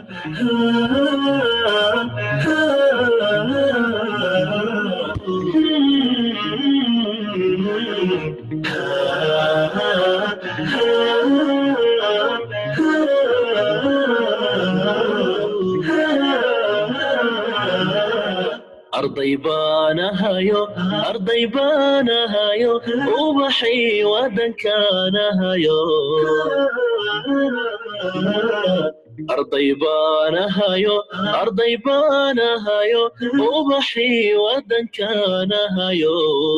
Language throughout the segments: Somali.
arday baanahayo arday baanahayo ubaxii waddankaanahayo arday baanahayo arday baanahayo ubaxii waddankaanahayo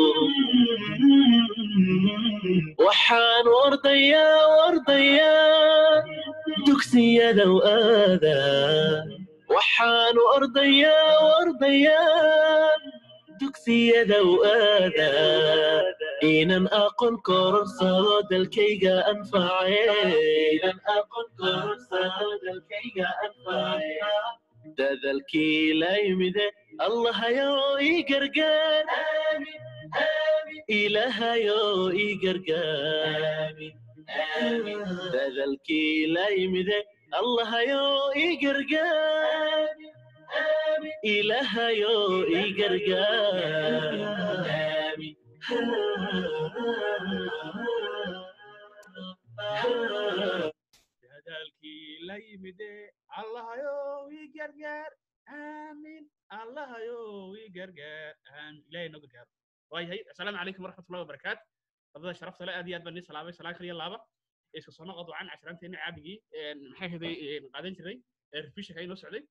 waxaan ordayaa ordayaa dugsiyadow aadaa waxaan ordayaa ordayaa dugsiyadow aadaa inan aqoon kororsado dalkayga anfacenan aqoon kororsado dalkayga anface dadalkii la yimide allahayo ii gargaar ilahayo ii gargaar dadalkii la yimide allahayo ii gargaar ilahayo ii gargaar dadaalkii la yimide allahayow ii gargaar aamin allahayow ii gargaar aamin ilahay noo gargaaro waayahay assalaamu calaykum waraxmatullahi wabarakaatu ardada sharafta le aad iyo aad baan nii salaamay salaan kaliya laaba iska soo noqod wacan cashiraanteeni caabigii maxay haday qaadan jiray refishinka inoo socday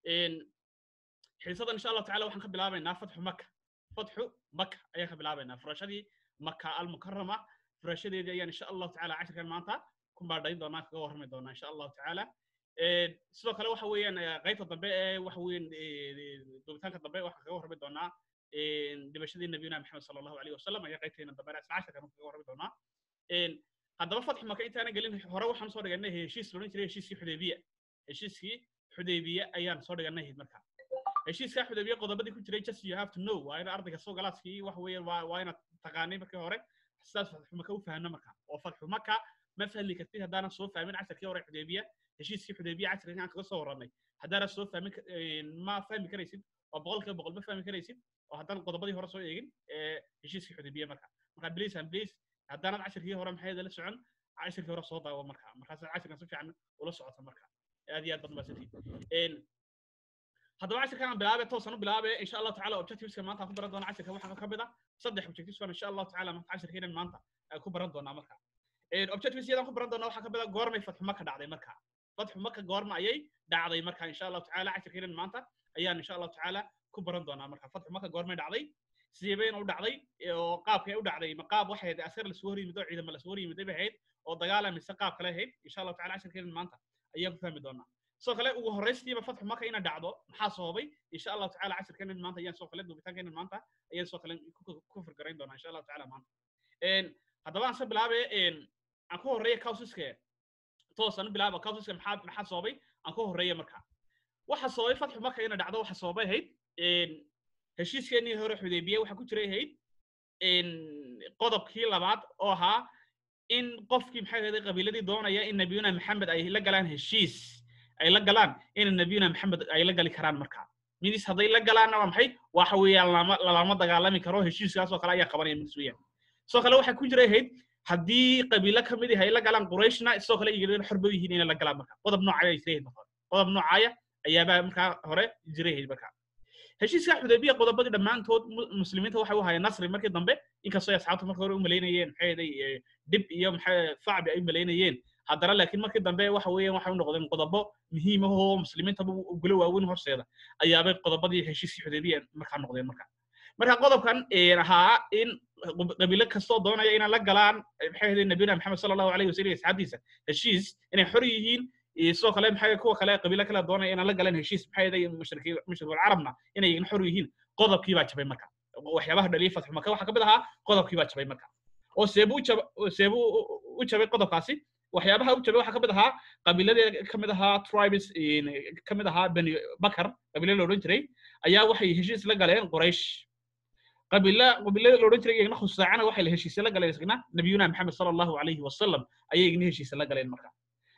xiisadan insha allahu tacala waxaan ka bilaabaynaa fatxu maka fatxu maka ayaan ka bilaabaynaa furashadii maka almukarama furashadeedii ayaan insha allahu tacala cashirkan maanta ku baadhayn doonaa kaga warrami doonaa insha allahu tacala sidoo kale waxa weeyaan qaybta dambe ee waxa weeyaan duubitaanka dambe waxaan kaga warrami doonaa dhimashadii nabiyuna maxamed sala allahu alayhi wasalam ayaa qaybteena dambe isla cashirkan kaga warrami doonaa haddaba fatxu maka intaanan gelin hore waxaan soo dhiganay heshiis loodhan jiray heshiiskii xudaybiya heshiiskii xudaybiya ayaan soo dhiganay marka heshiiska xudaybiya qodobadii ku jiray just you have to know waa in ardayga soo galaaskii wax weeyaan waa waa inaad taqaanay markii hore sidaas fatxu maka u fahanno marka oo fatxu maka ma fahmi kartid haddaanan soo fahmin casharkii hore xudaybiya heshiiskii xudaybiya casharkii aan kaga soo warramay haddaanan soo fahmin ma fahmi karaysid oo boqolkiiba boqol ma fahmi karaysid oo haddaan qodobadii hore soo eegin heshiiskii xudaybiya marka marka please and please haddaanad cashirkii hore maxay la socon cashirkii hore soo daawo marka markaas cashirkan si fiican ula socota marka aad iyo aad baad mahadsantihiin haddaba cashirkan aan bilaabe toosan u bilaabe insha allahu tacala objectiveska maanta aan ku baran doona cashirkan waxaa ka mid ah saddex objectives baan insha allahu tacala maanta cashirkeenan maanta aan ku baran doonaa marka objectives yadaan ku baran doonaa waxaa ka mid ah goormay fatxu maka dhacday marka fatxu maka goorma ayay dhacday marka insha allahu tacala cashirkeenan maanta ayaan insha allahu tacala ku baran doonaa marka fatxu maka goormay dhacday sideebayna u dhacday oo qaabkay u dhacday ma qaab waxay ahayd askar lasoo hor yimid oo ciidamo lasoo hor yimid bay ahayd oo dagaala mise qaab kale ahayd insha allahu tacala cashirkeenan maanta ayaan ku fahmi doonaa sidoo kale ugu horraystiiba fatxu maka ina dhacdo maxaa sababay insha allahu tacala cashirkeenan maanta ayaan sidoo kale duubitaankeenan maanta ayaan sidoo kale ku firgarayn doonaa insha allahu tacala maanta haddaba aan se bilaabe aan ku horreeya causiska toosan u bilaaba causiska maxaa maxaa sababay aan ku horreeya marka waxa sababay fatxu maka ina dhacdo waxa sababay ahayd heshiiskeenii hore xudaybiye waxaa ku jiray ahayd qodobkii labaad oo ahaa in qofkii maxay ahayd qabiiladii doonaya in nabiyuna maxamed ay la galaan heshiis ay la galaan in nabiyuna maxamed ay la gali karaan marka midis hadday la galaanna waa maxay waxa weeyaan lama lama dagaalami karo heshiiskaas oo kale ayaa qabanaya midis weeyaan sidoo kale waxaa ku jiray ahayd haddii qabiilo ka mid ay la galaan qurayshna sidoo kale iyagana xor bay yihiin inay la galaan marka qodob noocaya ay jiray marka qodob noocaya ayaabaa markaa hore jiray ahayd marka heshiiska xudaybiya qodobadii dhammaantood muslimiinta waxay u hayeen nasri markii dambe inkastoo ay asxaabtu markii hore u malaynayeen maxay ahaday dhib iyo maxay facbi ay u malaynayeen haddana laakiin markii dambe waxa weeyaan waxay u noqdeen qodobo muhiim ah oo muslimiintaba ugula waaweyn horseeda ayaabay qodobadii heshiiskii xudaybiya markaa noqdeen marka marka qodobkan ahaa in qabiilo kastoo doonaya inay la galaan maxay ahayd nabiyuna maxamed sala allahu alayhi wasallam asxaabtiisa heshiis inay xor yihiin sidoo kale maxay kuwa kale qabiilo kale doonaya inaan la galan heshiis maxay ahayd mushrikii mushrikul carabna inay igna xor yihiin qodobkii baa jabay marka waxyaabaha dhaliyay fatxu maka waxaa ka mid ahaa qodobkii baa jabay marka oo seebuu jab seebuu u jabay qodobkaasi waxyaabaha u jabay waxaa ka mid ahaa qabiiladee ka mid ahaa tribes ka mid ahaa bani bakar qabiilo la odhan jiray ayaa waxay heshiis la galeen quraysh qabiila qabiilada la odhan jiray iyagna khusaacana waxay la heshiisya la galeen isagna nabiyuna maxamed sala allahu alayhi wasalam ayay igna heshiisya la galeen marka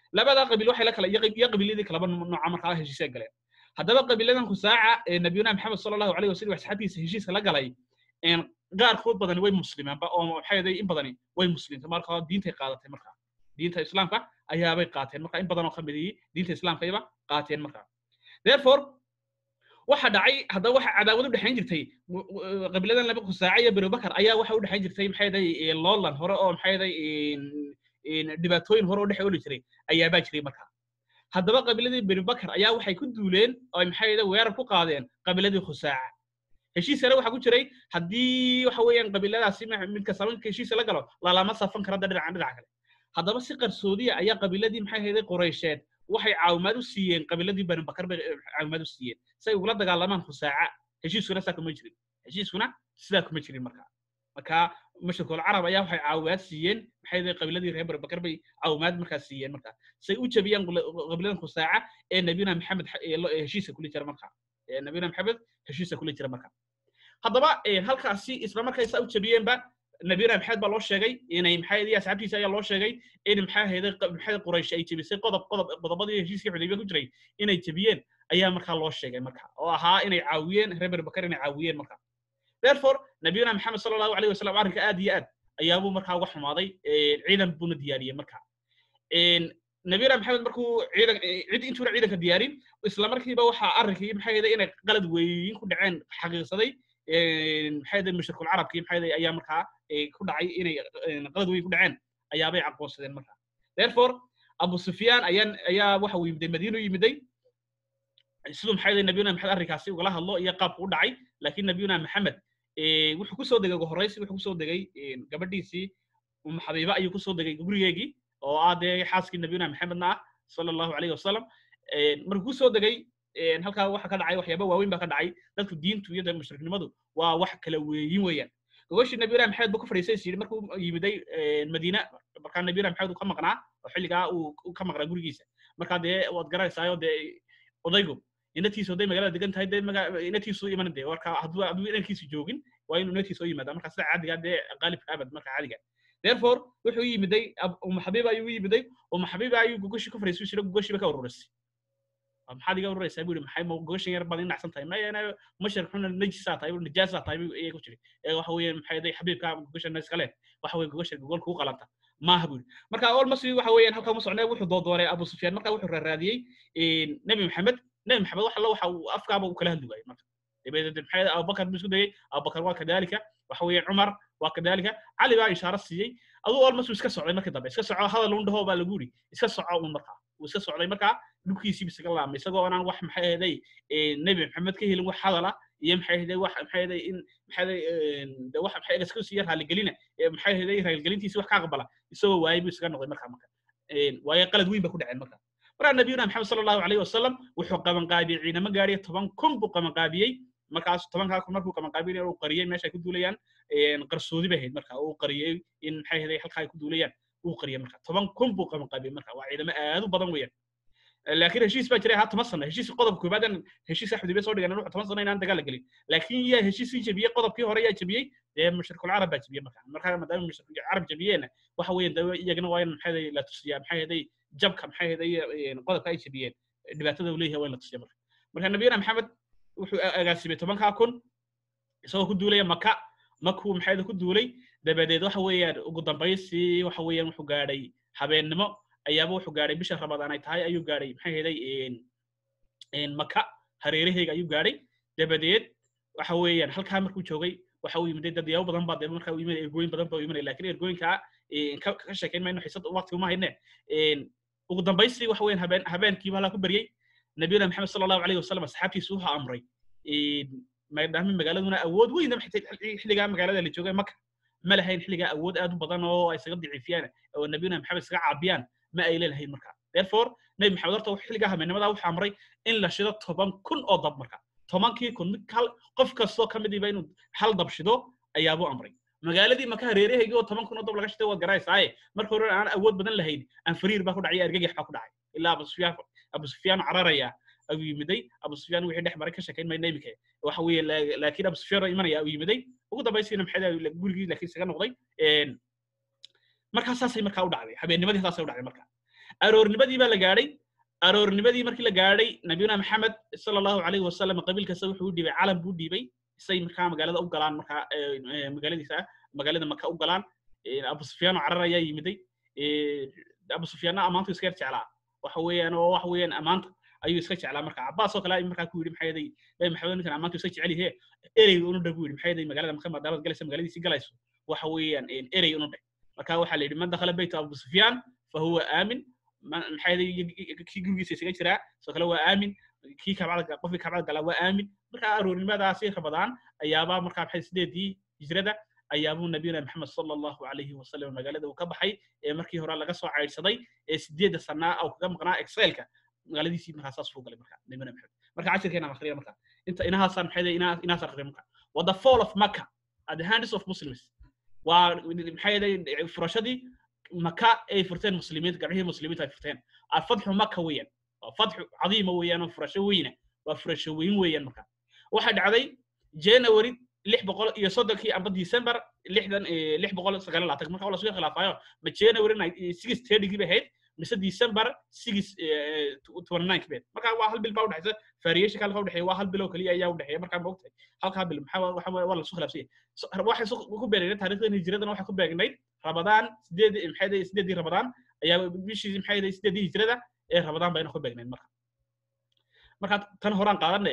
labadaa qabiil waxay la kala iyo qab- iyo qabiiladii kalaba nooca markaa heshiisay galeen haddaba qabiiladan khusaaca ee nabiyuna maxamed sala allahu alayhi wasallam asxaabtiisa heshiiska la galay een, qaarkood badani way muslimeenba oo maxay ahayd in badani way muslimtay marka diintay qaadatay markaa diinta islaamka ayaabay qaateen marka in badan oo ka midii diinta islaamkayba qaateen markaa therefore waxa dhacay haddaba waxa cadaawad u dhexayn jirtay w- w- qabiiladan laba khusaaca iyo berubakar ayaa waxa u dhexayn jirtay maxay ahayd loolan hore oo maxay ahayd dhibaatooyin hore oo dhex ooli jiray ayaabaa jiray markaa haddaba qabiiladii berubakar ayaa waxay ku duuleen oo maxay ahayd weerar ku qaadeen qabiiladii khusaaca heshiis yare waxaa ku jiray haddii waxa weeyaan qabiiladaasi ma- mid kasta marka heshiisa la galo lalama safan karo hadda dhinacan dhinaca kale haddaba si qarsoodiya ayaa qabiiladii maxay ahayd quraysheed waxay caawimaad u siiyeen qabiiladii bani bakar bay eh, caawimaad u siiyeen si ay ugula dagaalamaan khusaaca heshiiskuna saa kuma jirin heshiiskuna sidaa kuma jirin marka marka mashriqul carab ayaa waxay caawimaad siiyeen maxay ahayd qabiiladii reer bani bakar bay caawimaad markaa siiyeen marka say u jabiyaan qula- qabiiladan khusaaca ee nabiyuna maxamed xa- ee lo- ee heshiiska kula jira marka ee nabiyuna maxamed heshiiska kula jira marka haddaba eh, halkaasi isla markay saa u jabiyeenba nabiyuna maxamed baa loo sheegay inay maxay ahayd asxaabtiisa ayaa loo sheegay in maxay ahayd maxay quraysh ay jebisay qodob qodob qodobadii heshiiskii xudaybiya ku jiray inay jebiyeen ayaa markaa loo sheegay marka oo ahaa inay caawiyeen reer bani bakar inay caawiyeen marka therefore nabiyuna maxamed sala allahu alayhi wasalam arrinka aad iyo aad ayaabuu markaa uga xumaaday eh, ciidan buuna diyaariyey marka een, nabiyuna maxamed markuu ciidan eh, cid intuuna ciidanka diyaarin isla markiiba waxaa arrinkii maxay ahayd inay qalad weyn ku dhaceen xaqiiqsaday een, maxay ahayd mushrikul carabkii maxay ahayd ayaa markaa eh, ku dhacay inay een, qalad weyn ku dhaceen ayaabay aqoonsadeen marka therefore abu sufyaan ayaa ayaa waxa uu yimiday madiina u yimiday siduu maxay ahayd nabiyuna maxamed arrinkaasi ugala hadlo iyo qaabku u dhacay laakiin nabiyuna maxamed eh, wuxuu kusoo degay ugu horreysi wuxuu kusoo degay een, gabadhiisii umu xabiiba ayuu kusoo degay gurigeegii oo ah dee xaaskii nabiyuna maxamedna ah sala allahu alayhi wasalam Een, markuu kusoo degay een, halkaa waxa ka dhacay waxyaaba waaweyn baa ka dhacay dadku diintu iyo dee mushriknimadu waa wax kala weeyin weeyaan gogashii nabiyuna maxamed buu ka fadhiisay is yidhi markuu yimiday een, madiina markaa nabiyuna maxamed uu ka maqnaa oo xilligaa uu uu ka maqnaa gurigiisa markaa dee waad garanaysaayo dee odaygu inatiisu hadday magaalada degan tahay dee maga- inatiisu iman dee warka hadduu hadduu inankiisu joogin waa inuu inantiisu u yimaada marka sida caadiga dee qaalibka abad marka caadiga therefore wuxuu u yimiday Ab- umu xabiiba ayuu u yimiday umu xabiiba ayuu gogoshii ka fadhiisay jira gogoshiiba ka ururisay Waa maxaad iga ururaysaa buu yihi maxay ma gogoshan yar baad inacsan tahay maya ana mashar xuna najisaa tahay buu najaasaa tahay buu iyaga ku jiri ee waxa weeye maxay day xabiibka gogoshan iska leh waxa weeye gogosha gogol kugu qalanta maaha buu yihi marka almost waxa weeyaan halkaa ma socnee wuxuu doodoonay abu sufyaan marka wuxuu raaraadiyey nebi maxamed nebi maxamed wax alla waxa uu afkaaba uu kala hadli waayey marka dabadeed maxay ahayd abubakar buu isku dayey abubakar waa kadalika waxa weeye cumar waa kadalika cali baa ishaaro siiyey aduu almost uu iska socday markii dambe iska soco hadal un dhaho baa lagu yidhi iska soco un markaa uu iska socday markaa dhulkiisiiba isaga laamay isagoo aanan wax maxay ahaday nebi maxamed ka helin wax hadala iyo maxay ahaday wax maxay ahaday in maxay ahaday de wax maxay ahaday iska siiya raaligelina ee maxay ahaday raaligelintiisi wax ka aqbala isagoo waayay buu isaga noqday markaa marka waayo qalad weyn ba ku dhaceen marka markaa nabiyuna maxamed sala allahu alayhi wasalam wuxuu qabanqaabiyey ciidamo gaadhiya toban kun buu qabanqaabiyey markaas tobankaa kun markuu qabanqaabiyey uu qariyey meesha ay ku duulayaan qarsoodi bay ahayd marka uu qariyey in maxay ahaday halkaa ay ku duulayaan uu qariyey marka toban kun buu qabanqaabiyey marka waa ciidamo aad u badan weeyaan laakiin heshiis baa jiray ahaa toban sano heshiis qodobka koobaad aan heshiis xudaybiya soo dhigan wuxuu toban sano inaan dagaal la gelin laakiin yaa heshiisii jebiyey qodobkii hore yaa jebiyey dee mushrikul carab baa jebiyey marka marka maadaama mushrikul carab jebiyeena waxa weeye dee iyagana waa in maxay ahaday la tusiyaa maxay ahaday jabka maxay ahaday qodobka ay jebiyeen dhibaatada uu leeyahay waa in la tusiyaa marka marka nabiyana maxamed wuxuu agaasimay tobankaa kun isagoo ku duulaya maka makuu maxay ahaday ku duulay dabadeed waxa weeyaan ugu dambaysii waxa weeyaan wuxuu gaadhay habeennimo ayaaba wuxuu gaadhay bisha ramadaan ay tahay ayuu gaadhay maxay ahaday maka hareeraheyga ayuu gaadhay dabadeed waxa weeyaan halkaa markuu joogay waxa uu yimiday dad yaabo badan baa dee markaa uu yimid ergooyin badan baa uu imanaya lakin ergooyinkaa ka sheekayn mayno xisad waqti uma hayne ugu dambaystii waxa weeyaan habeen habeenkiiba halaa ku beryey nabiyuna maxamed sala allahu alayhi wasalam asxaabtiisu wuxuu amray maadaama magaaladuna awood weyn xilligaa magaalada la joogay maka ma lahayn xilligaa awood aad u badan oo ay isaga daciifiyaan oo nabiyuna maxamed isaga caabiyaan ma ay leelahayn marka therefore nebi maxamed horta xilligaa habeennimada wuxuu amray in la shido toban kun oo dab marka tobankii kun mid hal qof kastoo ka midiiba inuu hal dab shido ayaabuu amray magaaladii maka hareerahaygi oo toban kun oo dab laga shiday waad garaysaaye marka hore aan awood badan lahayn anfariir baa ku dhacay argagax baa ku dhacay ilaa abu sufyaan abu sufyaan cararaya ayuu yimiday abu sufyaan wixii dhex maray ka sheekayn mayna imika waxa weeye laakiin abu sufyaan oo imanaya ayuu yimiday ugu dambaysiina maxay gurigii laakiin isaga noqday markaa saasay markaa u dhacday habeennimadii saasay u dhacday marka aroornimadii baa la gaadhay aroornimadii markii la gaadhay nabiyuna maxamed sala allahu calayhi wasalam qabiil kasta wuxuu u dhiibay calan buu dhiibay say markaa magaalada u galaan markaa magaaladiisa magaalada maka u galaan abu sufyaano carar ayaa yimiday abu sufyaanna ammaantu iska yar jeclaa waxa weeyaan oo waxa weeyaan ammaanta ayuu iska jeclaa marka cabbaas oo kale ay markaa ku yidhi maxaa yeelay nabi maxamed ninkan ammaantu iska jecel yahe erey unu dhag buu yidhi maxaa yeelay magaalada maka maadaamad galaysa magaaladiisii galayso waxa weeyaan erey unu dhag marka waxaa la yidhi man dakhala bayta abu sufyaan fahuwa aamin maxaa yeelay kii gurigiisa isaga jiraa soo kale waa aamin kii kabcada qofkii kabcada galaa waa aamin marka aroornimadaasi rabadaan ayaabaa markaa maxay sideedii hijrada ayaabuu nabiyuna maxamed sala allahu calayhi wasalam magaalada uu ka baxay ee markii hore laga soo caydhsaday ee sideedda sanaa oo kaga maqnaa excelka magaaladiisii markaa saas uu galay marka nabiyuna maxamed marka cashirkeena akhriya marka inta inahaasaan maxay inahaas akhriya marka waa the fall of maka at the hands of muslims waa maxay yeelay furashadii maka ay furteen muslimiinta gabdhihii muslimiinta ay furteen alfadxu maka weeyaan waa fadxu cadiima weeyaan oo furasho weyna waa furasho weyn weeyaan marka waxaa dhacday january lix boqol iyo soddonkii amba december lixdan lix boqol sagaal labaatan marka waa lasoo khilaafayo ma january six thirtygii bay ahayd mise december six twenty nine kii bay marka waa hal bil baa udhexaysa variation halka udhexeeya waa hal bil oo keliya ayaa udhexeeya markaa ma ogtahay halkaa bil maxaa waxa waa lasoo khilaafsanya waxay ku beegnayd taariikhdan hijiradana waxay ku beegnayd rabadaan sideed maxay sideedii rabadaan ayaa bishii maxay sideedii hijrada ee rabadaan bayna ku beegnayd marka marka tan horaan qaadane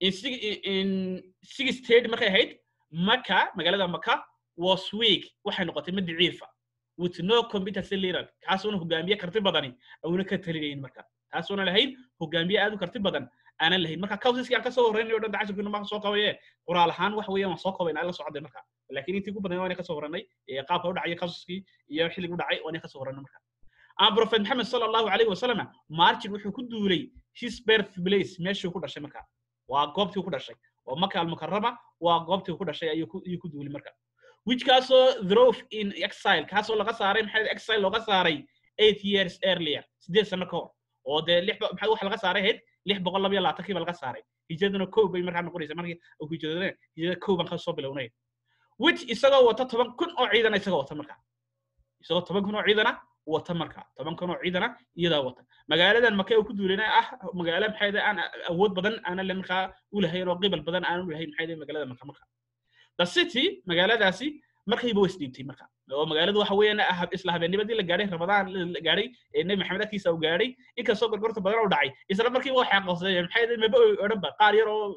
in six thirty markay ahayd maka magaalada maka was weak waxay noqotay mid daciifa with no competency leader kaasuuna hogaamiye karti badani auna ka talinayn marka taasuuna lahayn hogaamiye aad u karti badan aanan lahayn marka causiskii aan kasoo horreynay o dhan cashirkiina maa soo qabaye qoraal ahaan waxa weeyaan waan soo qabayna la socday marka laakiin intii ugu badan waa inay kasoo horreynay qaabka u dhacay causiskii iyo xilliga u dhacay waa inay kasoo horreynay marka aan prophet maxamed sala allahu calayhi wasalam marchin wuxuu ku duulay his birth place meeshuu ku dhashay marka waa goobtii ku dhashay oo maka almukarama waa goobtii ku dhashay ayuu ku duulay marka which kaasoo drove in exile kaasoo laga saaray maxay exile looga saaray eight years earlier sideed sano ka hor oo dee lix maxay waxa laga saaray ahayd lix boqol laba iyo labaatankii ba laga saaray hijraduna kow bay markaa noqonaysa markii uu hijradana hijrada kow baan kasoo bilownay which isagoo wata toban kun oo ciidana isagoo wata marka isagoo toban kun oo ciidana wata marka toban kun oo ciidana iyadaa wata magaaladan maka uu ku duulayna ah magaalo maxay aan awood badan aanan le markaa u lahayn oo qibal badan aanan u lahayn maxay magaalada maka marka the city magaaladaasi markiiba way isdhiibtay marka oo magaaladu waxa weeyaan isla habeennimadii la gaadhay ramadaan la gaadhay ee nebi maxamed agtiisa uu gaadhay inkastoo gorgorta badan u dhacay isla markiiba waxay aqoonsadeen maxay maba odhanba qaar yar oo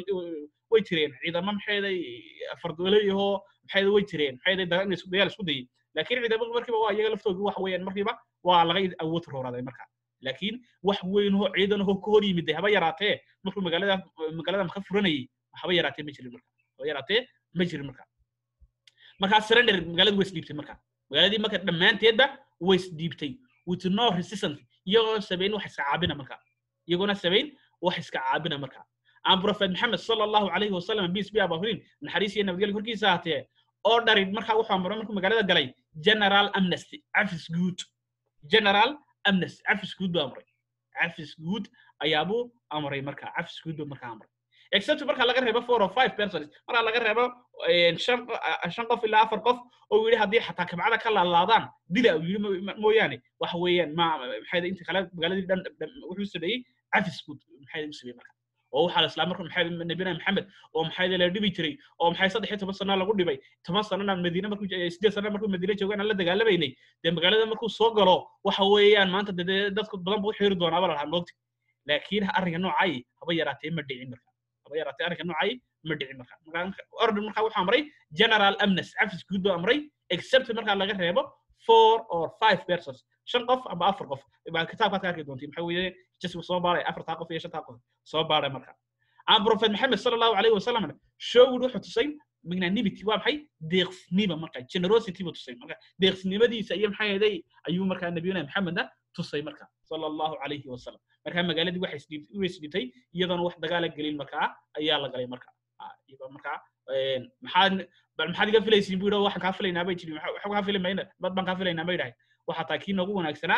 way jireen ciidamo maxayday fardooleyahoo maxay way jireen maxay dagaal isku dayay laakiin ciidamadu markiiba waa iyaga laftoodu waxa weeyaan markiiba waa laga awood rooraaday marka laakiin wax weyn oo ciidan oo ka hor yimid haba yaraatee markuu magaalada magaalada maka furanayay haba yaraatee ma jirin marka haba yaraatee ma jirin marka markaa surrender magaaladu way isdhiibtay marka magaaladii marka dhammaanteedba way isdhiibtay with no resistance iyagoo sabayn wax iska caabina marka iyagoona sabayn wax iska caabina marka aan prophet maxamed sala allahu calayhi wasalam peace be upon him naxariis iyo nabadgelyo korkiisa ahaatee oo dharid markaa wuxuu amray markuu magaalada galay general amnesty cafis guud general amnesty cafis guud buu amray cafis guud ayaabuu amray marka cafis guud buu markaa amray except marka laga reebo four or five persons marka laga reebo shan shan qof ilaa afar qof oo yidhi haddii xataa kabcada ka laalaadaan dila uu yidhi mooyaane waxa weeyaan ma maxay inta kale magaaladii dhan wuxuu sameeyey cafis guud maxay u sameeyey marka oo waxaa la islaa marka maxay nabiyana maxamed oo maxay la dhibi jiray oo maxay saddex iyo toban sano lagu dhibay toban sanana madiine markuu sideed sano markuu madiine joogaan la dagaalabaynay dee magaalada markuu soo galo waxa weeyaan maanta dee dadku badan buu xiri doonaa baa lahaa moogti laakiin arrinka noocay haba yaraatee ma dhicin marka haba yaraatee arrinka noocay ma dhicin marka order marka wuxuu amray general amnes cafis guud buu amray except marka laga reebo four or five persons shan qof amba afar qof baa kitaabkaad ka arki doontiin maxaa weeye jisku soo baaray afartaa qof iyo shantaa qof soo baaray marka aan prophet maxamed sala allahu calayhi wasalam showgud wuxuu tusay magnanimity waa maxay deeqsinima marka generosity buu tusay marka deeqsinimadiisa iyo maxaa yeelay ayuu markaa nabiyuna maxamedna tusay marka sala allahu calayhi wasalam marka magaaladii waxay isdhibtay iyadoona wax dagaala gelin markaa ayaa la galay marka markaa maxaad bal maxaad iga filaysiin buu yidhi waxaan kaa filaynaa bay jiri waxa kaa fili mayna dad baan kaa filaynaa bay dhahay waxaa taa kii noogu wanaagsanaa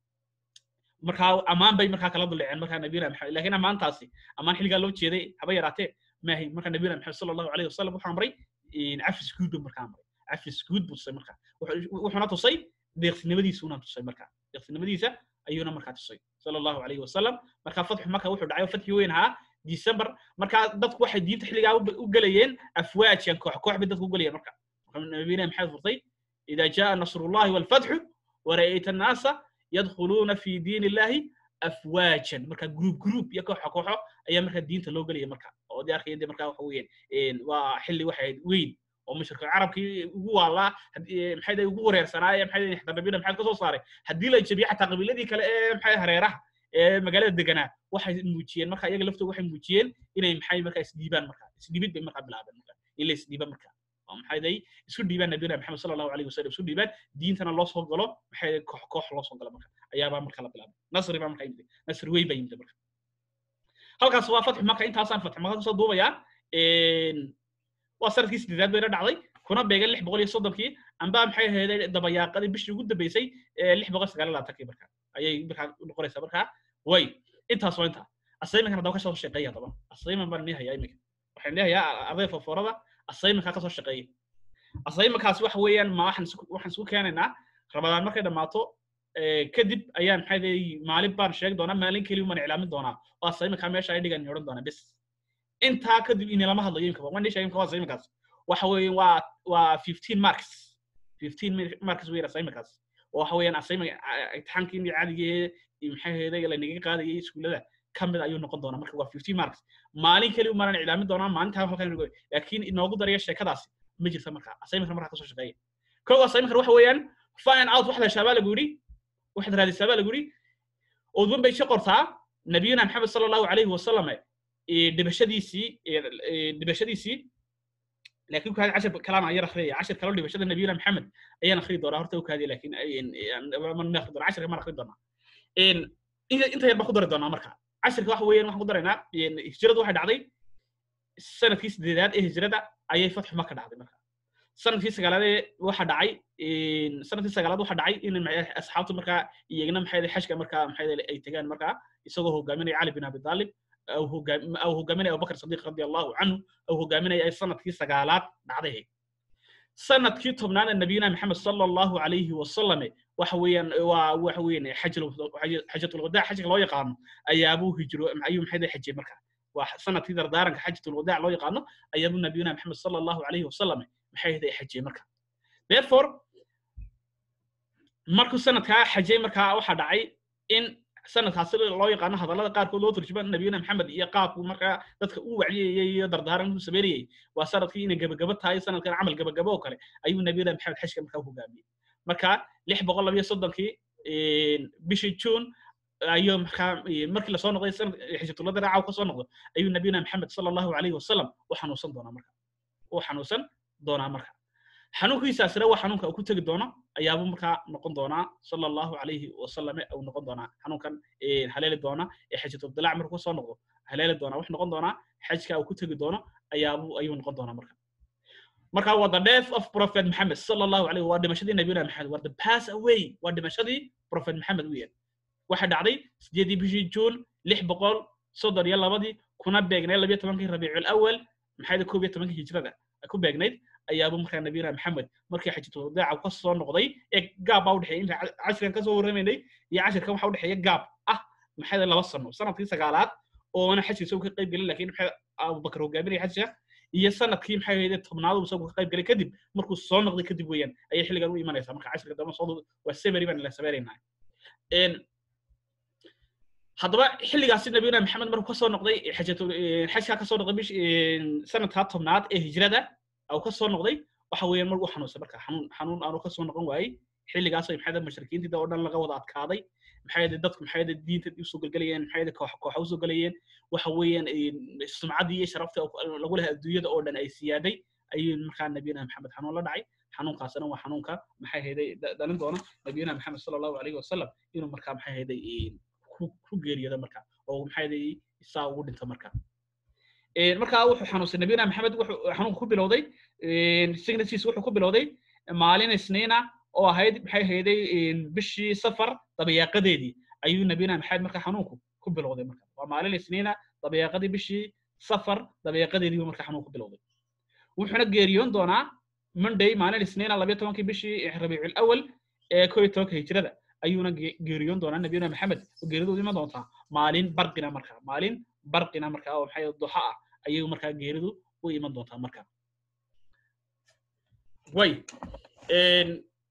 markaa ammaan bay markaa kala duldhaceen markaa nabiyuna maxamed laakiin ammaantaasi ammaan xilligaa loo jeeday haba yaraatee maahay marka nabiyuna maxamed sala allahu alayhi wasalam wuxuu amray cafis guud buu markaa amray cafis guud buu tusay marka wuxuuna tusay deeqsinimadiisuuna tusay marka deeqsinimadiisa ayuuna markaa tusay sala allahu calayhi wasalam markaa fatxu maka wuxuu dhacay oo fatxi weyn ahaa december markaa dadku waxay diinta xilligaa u- u gelayeen afwaajkan koox koox bay dadku u gelayeen marka marka nabiyina maxay furtay ida jaa nasrullahi walfatxu wara'ayta annaasa yadkhuluuna fi diin illahi afwaajan marka group group iyo kooxo kooxo ayaa marka diinta loo gelaya marka oo dee arkaya dee marka waxa weeyaan waa xilli waxay ahayd weyn oo mushrika carabkii ugu waalaa haddii- maxay day ugu wareersanaaye maxay day xataa nabiyina maxay ka soo saaray haddii la jabiyo xataa qabiiladii kale ee maxay hareeraha ee magaalada deganaa waxay muujiyeen marka iyaga laftooda waxay muujiyeen inay maxay marka isdhiibaan marka isdhiibid bay marka bilaabeen marka in la isdhiiba marka oo maxay day isku dhiibaan nabiyina maxamed sala allahu alayhi wasalam isku dhiibaan diintana loo soo galo maxay day koox koox loo soo galo marka ayaabaa marka la bilaabay nasri baa marka yimid nasri weyn baa yimid marka halkaas waa fatxu maka intaasaan fatxu maka kasoo duubayaa waa sanadkii sideedaad bayna dhacday kuna beegan lix boqol iyo soddonkii amba maxay ahayd dabayaaqadii bishii ugu dambeysay ee lix boqol sagaal iyo labaatankii marka ayay markaa noqonaysaa markaa way intaas waa intaa asaymankan haddaba kasoo shaqeeya haddaba asayman baan nii hayaa iminka waxaan leeyahay arday foforada asaymankaa kasoo shaqeeya asaymankaas waxa weeyaan ma waxaan isku- waxaan isku keenaynaa rabadaan markay dhammaato ee, kadib ayaan maxay leeyahay maalin baan sheegi doonaa maalin keliya baan iclaamin doonaa oo asaymankaa meesha ay dhigan odhan doonaa bes intaa kadib ini lama hadlayo imika waan sheegay imika waa asaymankaas waxa weeye waa waa 15 marks 15 mi- marks weeyaan assignmentkaas oo waxa weeyaan assignment imtixaankii inii caadiga ee maxay ahayd la naga qaadayay iskuulada ka mid ayuu noqon doonaa marka waa 15 marks maalin keli umaan iclaamin doonaa maalintaa halkan inagu laakiin inoogu daraya sheekadaasi ma jirta marka assignmentka markaa kasoo shaqeeya kow assignmentka waxa weeyaan find out waxda shaabaa lagu yidhi waxaad raadisaa baa lagu yidhi oodban bay ka qortaa nabiyuna maxamed sala allahu calayhi wasalam ee dhibashadiisii ee ee dhibashadiisii laakiin kaadi cashar kalaan ayaan akhriyaya cashar kaloo dhibashada nabiyuna maxamed ayaan akhri doonaa horta ukaadiya laakiin man akhri doonaa casharka maan akhri doonaa inta inta yar baan ku dari doonaa marka casharka waxa weeyaan waxaan ku daraynaa hijradu waxay dhacday sanadkii sideedaad ee hijrada ayay fatxu maka dhacday marka sanadkii sagaalaad ee waxa dhacay sanadkii sagaalaad waxa dhacay in maxay asxaabtu markaa iyagna maxay xajka markaa maxay ay tagaan markaa isagoo hogaaminaya cali bin abi talib أو هو أو هو جامني أبو بكر الصديق رضي الله عنه أو هو جامني أي سنة كي سجالات بعده سنة كي تبنان النبينا محمد صلى الله عليه وسلم وحويا وحويا حج حجة الوداع حج الله يقام أي أبو هجرو أيوم حدا حج مركا وسنة كي دارن حجة الوداع الله يقام أي أبو نبينا محمد صلى الله عليه وسلم محيدا حج مركا therefore markuu sanadkaa xajay markaa waxaa dhacay in sanadkaasi loo yaqaano hadallada qaarkood loo turjuma nabiyuna maxamed iyo qaabku markaa dadka u wacdiyayay iyo dardaaran u sameynayay waa sanadkii inay gabagabo tahay sanadkan camal gabagabo oo kale ayuu nabiyuna maxamed xajka markaa u hogaamiyey marka lix boqol labiyo soddonkii bishii june ayuu markaa markii lasoo noqday sanad xijatulada raaca ka soo noqdo ayuu nabiyuna maxamed sala allahu calayhi wasalam u xanuunsan doonaa marka u xanuunsan doonaa marka xanuunkiisaasina waa xanuunka uu ku tegi doono ayaabuu markaa noqon doonaa sala allahu calayhi wasalame uu noqon doonaa xanuunkan haleeli doona ee xajatuldilac markuu soo noqdo haleeli doonaa wuxuu noqon doonaa xajka uu ku tegi doono ayaabuu ayuu noqon doonaa marka marka waa the death of prophet maxamed sala allahu calayhi waa dhimashadii nabiyuna maxamed waa the pass away waa dhimashadii prophet maxamed weeyaan waxay dhacday sideedii bishii juun lix boqol soddon iyo labadii kuna beegnayd labiyo tobankii rabiicul awal maxay koob iyo tobankii hijrada ku beegnayd ayaaba markaa nabiyuna maxamed markii xajatulwadaaca ka soo noqday ee gaab baa udhexeeya inta cashirkan kasoo warramaynay iyo cashirkan waxa udhexeeya gaab ah maxay laba sano sanadkii sagaalaad oona xajka isagu ka qayb gelin lakiin maxay abubakar hogaaminaya xajka iyo sanadkii maxay ahayd tobnaad uu isagu ka qayb gelay kadib markuu soo noqday kadib weeyaan ayay xilligan u imanaysaa marka cashirka dambe soo waa semery baan la sameynayna haddaba xilligaasi nabiyuna maxamed markuu kasoo noqday xajatul xajkaa kasoo noqday bish sanadkaa tobnaad ee hijrada أو كسر نقضي وحوي مرقو حنون سبرك حنون حنون أنا كسر نقضي واي حيل جالس محيد المشركين تدا ودنا لقى وضعت كاضي محيد الدتك محيد الدين تيسوق الجليين محيد كوح كوح وسوق الجليين وحويا السمعة دي شرفت أو لقولها الدنيا دا أودن أي سيادة أي مكان نبينا محمد حنون الله دعي حنون قاسنا وحنون كا محي هيدا دلنا دونا نبينا محمد صلى الله عليه وسلم إنه مركب محي هيدا كو غير هذا مركب أو محي هيدا يساوي أنت مركب markaa wuxuu xanuunsan nabiyuna maxamed wuxuu xanuunka ku bilowday signasiis wuxuu ku bilowday maalin isniina oo ahayd maxay ahayday bishii safar dabayaaqadeedii ayuu nabiyuna maxamed markaa xanuunku ku bilowday marka waa maalin isniina dabayaaqadii bishii safar dabayaaqadeedii buu markaa xanuunku bilowday wuxuuna geeriyoon doonaa monday maalin isniina labiyo tobankii bishii rabiicul awal ee koo iyo tobanka hijrada ayuuna ge- geeriyoon doonaa nabiyuna maxamed oo geeridoodu iman doontaa maalin barqina markaa maalin barqina markaa oo maxay duxa ah ayay markaa geeridu u iman doontaa markaa way een,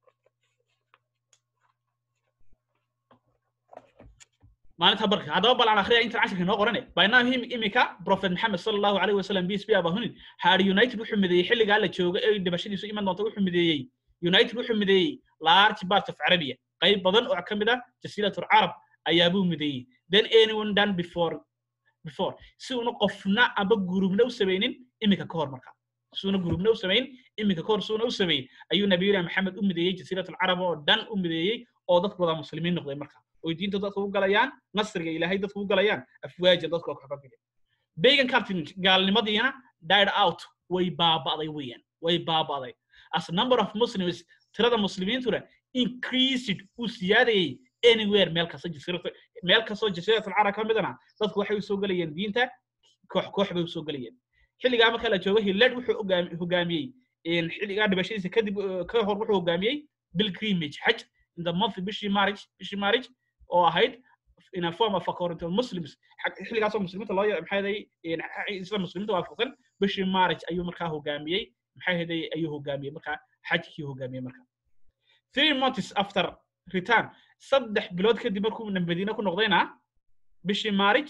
maalinta barka haddaba bal aan akhriya intan cashirka inoo qorane by now him imika prophet maxamed sala allahu alayhi wasalam peace be upon him had united wuxuu mideeyey xilligaa la jooga ee dhibashadiisu iman doonta wuxuu mideeyey united wuxuu mideeyey large part of arabia qayb badan oo ka mid ah jasiiratul carab ayaabuu mideeyey then anyone done before before si una qofna amba gurubna u samaynin iminka ka hor marka suuna gurubna u samayn iminka ka hor suuna u samayn ayuu nabiyuna maxamed u mideeyey jasiiratul carab oo dhan u mideeyey oo dadku wada muslimiin noqday marka oy diinta dadku u galayaan nasriga ilaahay dadku u galayaan afwaaja dadku oo kaxoga bixi pagan cartoonage gaalnimadiina died out way baaba'day weeyaan way baaba'day as number of muslims tirada muslimiintuna increased uu siyaadayay anywhere meel kasta jasiirata meel kastoo jasiiratul carab ka midana dadku waxay usoo gelayeen diinta koox koox bay usoo gelayeen xilligaa marka la joogo hillad wuxuu hogaam- hogaamiyey in xilligaa dhibashadiisa kadib eh, ka hor wuxuu hogaamiyey pilgrimage xaj in the month bishii marriage bishii marriage oo ahayd in a form of according to muslims xag- xilligaasoo muslimiinta loo maxay ahaday isla muslimiinta waafaqsan bishii marriage ayuu markaa hogaamiyey maxay ahaday ayuu hogaamiyey markaa xajkii hogaamiyey markaa three months after return saddex bilood kadib markuu madiine ku noqdayna bishii marriage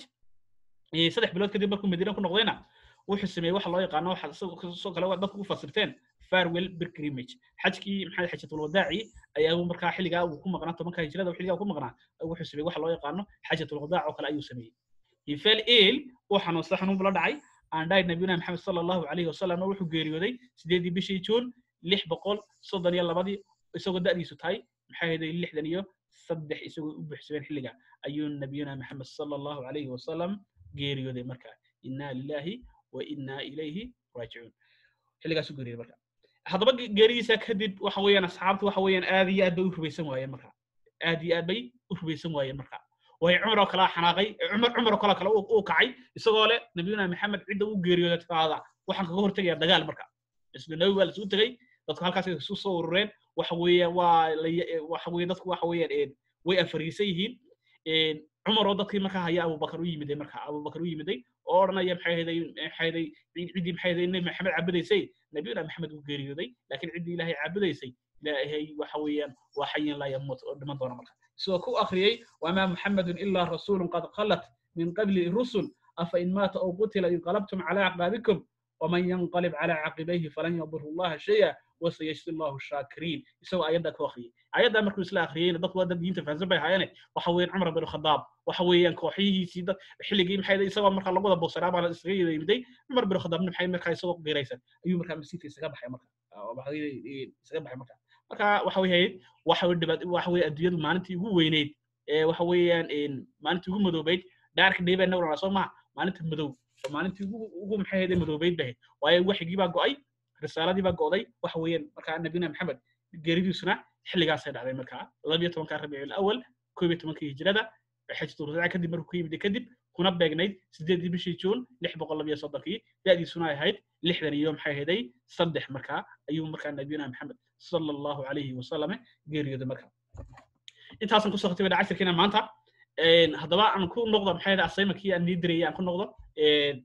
eh, saddex bilood kadib markuu madiine ku noqdayna wuxuu sameeyey waxa loo yaqaano waxa sidoo sidoo kale waa dadku u fasirteen farewell pilgrimage xajkii maxay xajatul wadaaci ayaa uu markaa xilligaa uu ku maqnaa tobanka hijrada uu xilligaa ku maqnaa wuxuu sameeyey waxa loo yaqaano xajatul wadaac oo kale ayuu sameeyey he fell ill uu xanuunsaday xanuun bula dhacay and died nabiyuna maxamed sala allahu alayhi wasalam wuxuu geeriyooday sideedii bishii juun lix boqol soddon iyo labadii isagoo da'diisu tahay maxay ahayd lixdan iyo saddex isagoo u buuxsameen xilliga ayuu nabiyuna maxamed sala allahu alayhi wasalam geeriyooday markaa inna lillahi wa inna ilayhi raajicuun xilligaasuu geeriyooday marka haddaba ge- geeridiisa kadib waxa weeyaan asxaabtu waxa weeyaan aad iyo aad bay u rubaysan waayeen marka aad iyo aad bay u rubaysan waayeen marka way cumar oo kale xanaaqay cumar cumar oo kale kale uu uu kacay isagoo leh nabiyuna maxamed cidda uu geeriyooday taada waxaan kaga hortegayaa dagaal marka isla nabi waa lasugu tegey dadku halkaas ay isu soo urureen waxa weeyaan waa la waxa weeye dadku waxa weeyaan een, way afariisan yihiin een, cumar oo dadkii markaa haya abubakar u yimiday marka abubakar u yimiday oo odhanaya maxay ahaday maxay ahaday ciddii maxay ahaday nebi maxamed caabudaysay nabiyuna maxamed uu geeriyooday laakiin ciddii ilaahay caabudaysay ilaahay waxa weeyaan waa xayin laa yamuut oo dhiman doona marka sidoo ku akhriyey wamaa muxamedun ilaa rasuulun qad khalat min qabli rusul afa in maata aw qutila inqalabtum calaa acqaabikum waman yanqalib calaa caqibayhi falan yaduru llaha shaya wasayajzi llahu shaakiriin isagoo ayadda ku akhriyey ayadda markuu isla akhriyeyna dadku waa dad diinta fahansan bay ahaayeene waxa weeyaan cumar bin khadaab waxa weeyaan kooxihiisii dad xilligii maxay ahayd isagoo markaa lagu wada boosaraa baa la isaga yimiday cumar bin khadaabna maxay markaa isagoo qiraysan ayuu markaa masiifka isaga baxay marka oo waxa weeye isaga baxay marka marka waxa weeye waxa weeye dhibaat waxa weeye adduunyadu maalintii ugu weyneyd ee waxa weeyaan een, maalintii ugu madoobeyd dhaarka dheebaa nawrana soo maha maalinta madow oo maalintii ugu ugu maxay ahayd madoobeyd bahayd waayo waxigii baa go'ay risaaladii baa go'day waxa weeyaan markaa nabiyuna maxamed geeridiisuna xilligaasay dhacday markaa labiyo tobanka rabiicul awal koob iyo tobankii hijrada xajatu radaca kadib markuu ku yimid kadib kuna beegnayd sideedii bishii juun lix boqol labiyo soddonkii da'diisuna ay ahayd lixdan iyo maxay ahaday saddex markaa ayuu markaa nabiyuna maxamed sala allahu calayhi wasalame geeriyooday markaa intaasan kusoo khatibay cashirkiina maanta een, haddaba aan ku noqdo maxay ahayd asaymankii aan nii dirayay aan ku noqdo een,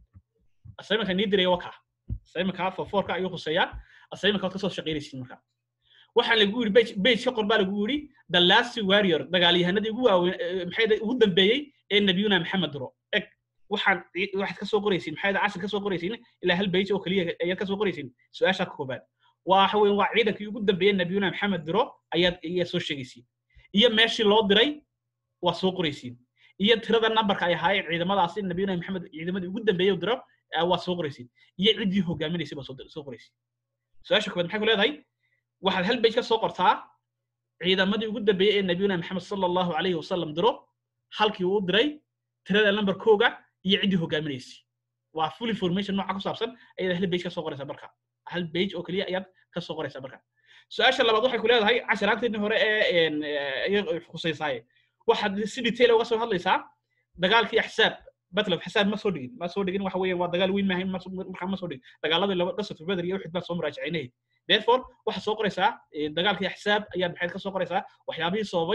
asaymanka nii diraya waa kaa asaymanka foforka ayuu khuseeyaa asaymanka waad kasoo shaqaynaysiin markaa waxaan lagu yiri bage bage ka qor baa lagu yiri the last warrior dagaalyahanadii ugu waaweyn eh, maxay ahayd ugu dambeeyey ee nabiyuna maxamed diro eg waxaan ci- waxaad kasoo qoraysiin maxay ahayd cashir kasoo qoraysiin ilaa hal bage oo keliya ayaad kasoo qoraysiin su-aashaa ka koobaad waxa weeye waa ciidankii ugu dambeeyey nabiyuna maxamed diro ayaad ayaad soo sheegaysiin iyo meeshii loo diray waa soo qoraysiin iyo tirada numberka ay ahaayeen ciidamadaasi nabiyuna maxamed ciidamadii ugu dambeeyey u diro eh, waa soo qoraysiin iyo ciddii hogaaminaysay baa soo dir- soo qoraysiin su-aasha koobaad maxay ku leedahay waxaad hal bage ka soo qortaa ciidamadii ugu dambeeyey ee nabiyuna maxamed sala allahu calayhi wasalam diro halkii uu diray tirada numberkooga iyo ciddii hogaaminaysay waa full information nooca ku saabsan ayaad hal bage ka soo qoraysaa marka hal bage oo keliya ayaad ka soo qoraysaa marka su-aasha labaad waxay ku leedahay casharaanteedii hore ee een, eh, iyaga khusaysaay waxaad si detail uga soo hadlaysaa dagaalkii axsaab battle of axsaab ma soo dhigin ma soo dhigin waxa weeyaan waa dagaal weyn maahayn ma soo- markaa ma soo dhigin dagaaladii laba qasatu badr iyo uxud baa soo muraajacinay therefore waxaad soo qoraysaa eh, dagaalkii axsaab ayaad maxayd ka soo qoraysaa waxyaabihii sababay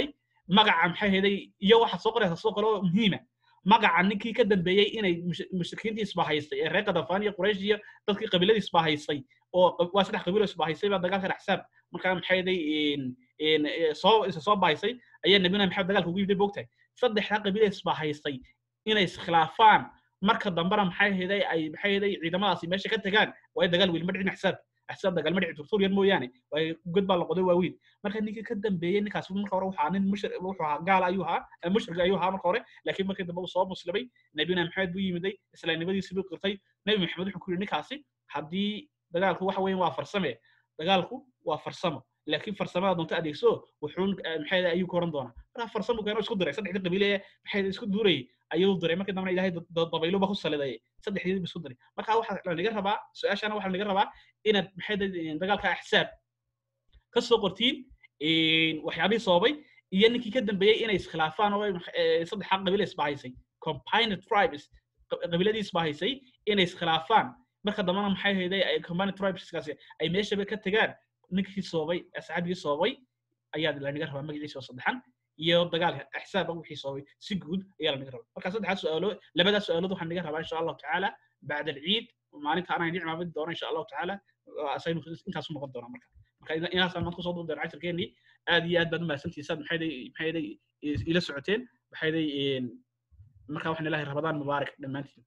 magaca maxay heday iyo waxaad soo qoraysaa soo kale oo muhiima magaca ninkii ka dambeeyey inay mush- mushrikiintii isbahaystay ee reer kadafaan iyo quraysh iyo dadkii qabiiladii isbahaystay oo qa- waa saddex qabiil oo isbahaystay baa dagaalka axsaab markaa maxay heday soo isa soo bahaysay ayaa nabiyuna maxamed dagaalka ugu yimid bogtahay saddexdaa qabiil ee isbahaystay inay iskhilaafaan marka dambena maxay heday ay maxay heday ciidamadaasi meesha ka tagaan waayo dagaal weli ma dhicin axsaab axsaab dagaal ma dhicin turtuuryan mooyaane waayo god baa la qoday waaweyn marka ninkii ka dambeeyey ninkaas marka hore waxaa nin mushri wuxuu ahaa gaal ayuu ahaa eh, mushrig ayuu ahaa marka hore laakiin markii dambe uu soo muslimay nabiyuna maxamed buu yimiday islaamnimadiisii buu qirtay nabi maxamed wuxuu ku yidhi ninkaasi haddii dagaalku waxa weeyaan waa farsame dagaalku waa farsamo laakiin farsamada doonta adeegso wuxuun eh, maxay ayuu ku oran doonaa marka farsamo keeno isku diray saddexdii qabiile ee maxay isku duurayay ayuu diray markii dambena ilaahay da- da- dabaylo ba ku saliday saddexdii isku diray marka waxaa lanaga rabaa su-aashana waxaa lanaga rabaa inaad maxay dad- dagaalka axsaab ka soo qortiin waxyaabihii sababay iyo ninkii ka dambeeyey inay iskhilaafaan oo ay max- eh, saddexdaa qabiil isbahaysay combined tribes qa- qabiiladii isbahaysay inay iskhilaafaan marka dambena maxay hayday ay combined tribeskaasi ay meeshaba ka tegaan ninkii soobay asxaabigii soobay ayaa lanaga rabaa magaciisa oo saddexan iyo dagaalka axsaaba wixii soobay si guud ayaa lanaga rabaa marka saddexdaas su-aalo labadaas su-aalood waxaan naga rabaa insha allahu tacaala bacda alciid maalinta anaan idin cimaamadi doona insha allahu tacaala asaynu intaasu noqon doonaa marka marka ina- inaasaan maanta kusoo duudeena casharkeenii aad iyo aad baad umahadsantihiin saad maxayday maxayday ila socoteen maxayday marka waxaan ilaahay rabadaan mubaarak dhammaantiin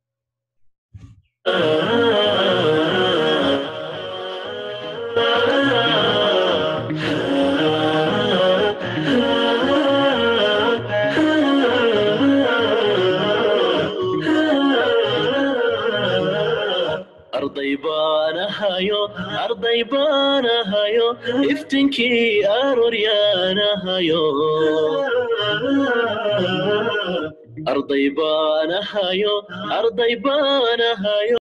arday baan ahayo arday baan ahayo iftinkii aroryaan ahayo arday baan ahayo arday baan ahayo